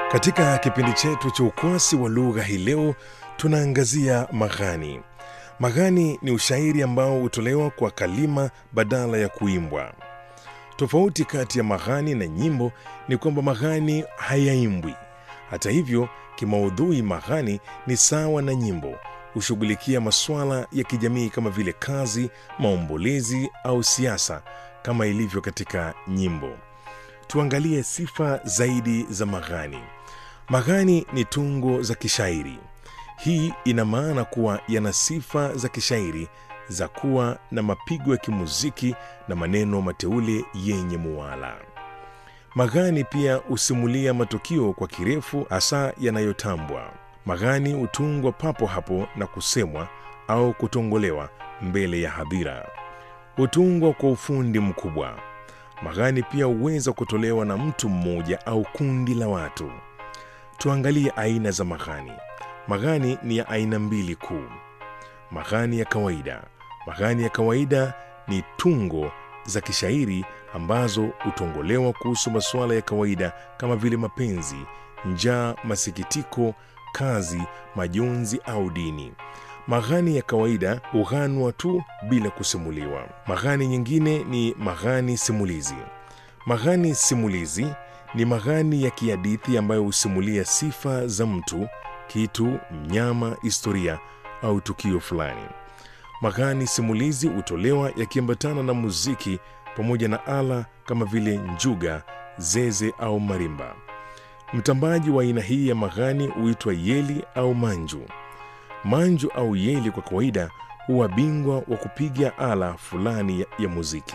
Katika kipindi chetu cha ukwasi wa lugha hii leo tunaangazia maghani. Maghani ni ushairi ambao hutolewa kwa kalima badala ya kuimbwa. Tofauti kati ya maghani na nyimbo ni kwamba maghani hayaimbwi. Hata hivyo, kimaudhui maghani ni sawa na nyimbo, hushughulikia masuala ya kijamii kama vile kazi, maombolezi au siasa kama ilivyo katika nyimbo. Tuangalie sifa zaidi za maghani. Maghani ni tungo za kishairi. Hii ina maana kuwa yana sifa za kishairi za kuwa na mapigo ya kimuziki na maneno mateule yenye muwala. Maghani pia husimulia matukio kwa kirefu, hasa yanayotambwa. Maghani hutungwa papo hapo na kusemwa au kutongolewa mbele ya hadhira. Hutungwa kwa ufundi mkubwa. Maghani pia huweza kutolewa na mtu mmoja au kundi la watu. Tuangalie aina za maghani. Maghani ni ya aina mbili kuu. Maghani ya kawaida. Maghani ya kawaida ni tungo za kishairi ambazo hutongolewa kuhusu masuala ya kawaida kama vile mapenzi, njaa, masikitiko, kazi, majonzi au dini. Maghani ya kawaida hughanwa tu bila kusimuliwa. Maghani nyingine ni maghani simulizi. Maghani simulizi ni maghani ya kihadithi ambayo husimulia sifa za mtu, kitu, mnyama, historia au tukio fulani. Maghani simulizi hutolewa yakiambatana na muziki pamoja na ala kama vile njuga, zeze au marimba. Mtambaji wa aina hii ya maghani huitwa yeli au manju. Manju au yeli kwa kawaida huwa bingwa wa kupiga ala fulani ya, ya muziki.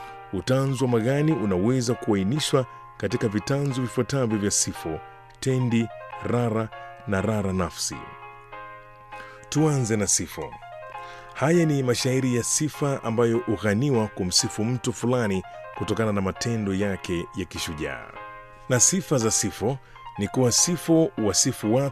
Utanzu wa maghani unaweza kuainishwa katika vitanzu vifuatavyo vya sifo, tendi, rara na rara nafsi. Tuanze na sifo. Haya ni mashairi ya sifa ambayo hughaniwa kumsifu mtu fulani kutokana na matendo yake ya kishujaa. Na sifa za sifo ni kuwa sifo wasifu watu